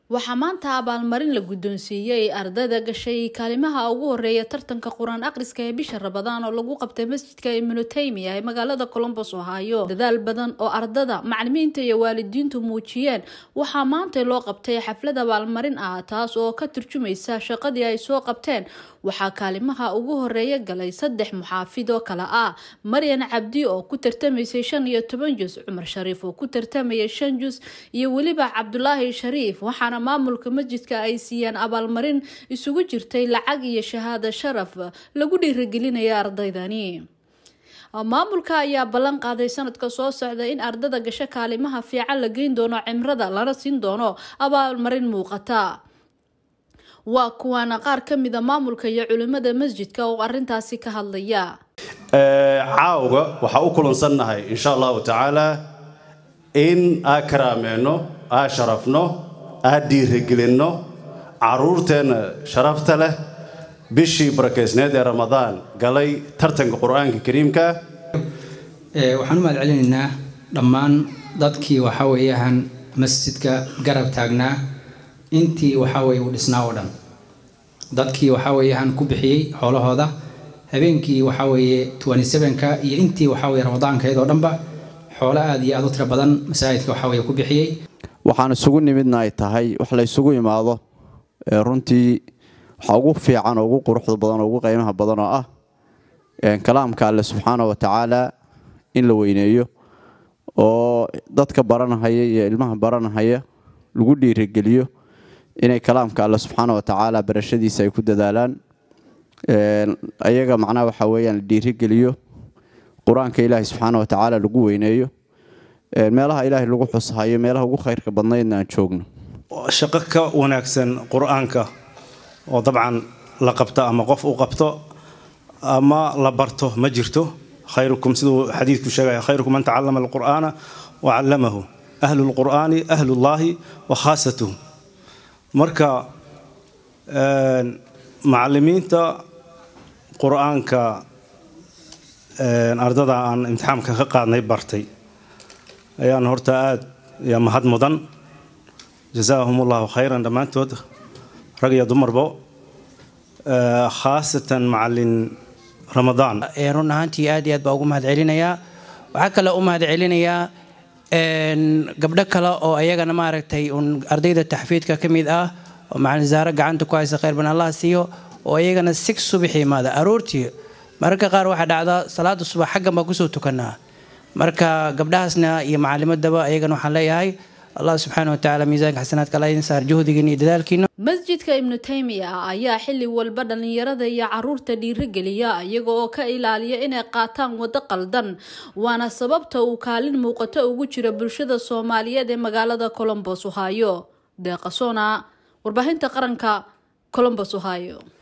waxaa maanta abaalmarin la guddoonsiiyey ardayda gashay kaalimaha ugu horeeya tartanka qur-aan akhriska ee bisha rabadaan oo lagu qabtay masjidka ibnutaymiya ee magaalada colombos ohaayo dadaal badan oo ardada macalimiinta iyo waalidiintu muujiyeen waxaa maanta loo qabtay xaflad abaalmarin ah taas oo ka turjumaysa shaqadii ay soo qabteen waxaa kaalimaha ugu horeeya galay saddex muxaafid oo kale ah maryan cabdi oo ku tartamaysay shan iyo toban jus cumar shariif oo ku tartamayay shan jus iyo weliba cabdulaahi shariif waxaana maamulka masjidka ay siiyeen abaalmarin isugu jirtay lacag iyo shahaado sharaf lagu dhiirigelinaya ardaydani maamulka ayaa ballan qaaday sanadka soo socda in ardada gasho kaalimaha fiican la geyn doono cimrada lana siin doono abaalmarin muuqata waa kuwaana qaar ka mida maamulka iyo culimada masjidka oo arintaasi ka hadlaya caawga waxaa u kulansannahay insha allahu tacaala in aa karaameenno aa sharafno aa dhiirigelinno caruurteenna sharafta leh bishii barakeysneed ee ramadaan galay tartanka qur-aanka kariimka waxaan u mahad celinaynaa dhammaan dadkii waxaa weeyaan masjidka garab taagnaa intii waxaa weye uu dhisnaa oo dhan dadkii waxaa weeyaan ku bixiyey xoolahooda habeenkii waxaa weeye ka iyo intii waxaa weye ramadaankeed oo dhanba xoolo aada iyo aada u tiro badan masaajidka waxaa weye ku bixiyey waxaan isugu nimidna ay tahay wax la ysugu imaado runtii waxaa ugu fiican oo ugu quruxda badan oo ugu qiimaha badan oo ah kalaamka alle subxaana wa tacaala in la weyneeyo oo dadka baranahaya iyo ilmaha baranahaya lagu dhiirigeliyo inay kalaamka alle subxaana wa tacaala barashadiisa ay ku dadaalaan ayaga macnaha waxaa weeyaan la dhiirigeliyo qur-aanka ilaahay subxaana wa tacaala lagu weyneeyo meelaha ilaahay lagu xushayo meelaha ugu khayrka badnaydna aan joogno shaqo ka wanaagsan qur-aanka oo dabcan la qabto ama qof uu qabto ama la barto ma jirto khayrukum siduu xadiidku sheegaya khayrukum man tacallama alqur'aana wa callamahu ahlu lqur'aani ahlullaahi wa khaasatuhu marka macalimiinta qur-aanka ardada aan imtixaamka ka qaadnay bartay ayaan horta aada iyo mahad mudan jazaahum ullahu khayran dhammaantood rag iyo dumarbo khaasatan macalin ramadaan run ahaantii aad iyo aad baa ugu mahad celinayaa waxaa kale u mahad celinayaa gabdho kale oo ayagana maaragtay un ardayda taxfiidka ka mid ah oo macalin zaare gacanta ku haysa khayr ban allah siiyo oo ayagana sig subaxi imaada aroortii mararka qaar waxaa dhacda salaada subax xaggan baa kusoo tukanaa marka gabdhahaasna iyo macalimadaba ayagana waxaan leeyahay allah subxaana wa tacaala miisaanka xasanaadka alla idin saar juhdigiina iyo dadaalkiina masjidka ibnu taymiya ayaa xilli walba dhallinyarada iyo caruurta dhiirigeliya iyaga oo ka ilaaliya inay qaataan waddo qaldan waana sababta uu kaalin muuqato ugu jira bulshada soomaaliyeed ee magaalada colombos ohaayo deeqasona warbaahinta qaranka colombos ohaayo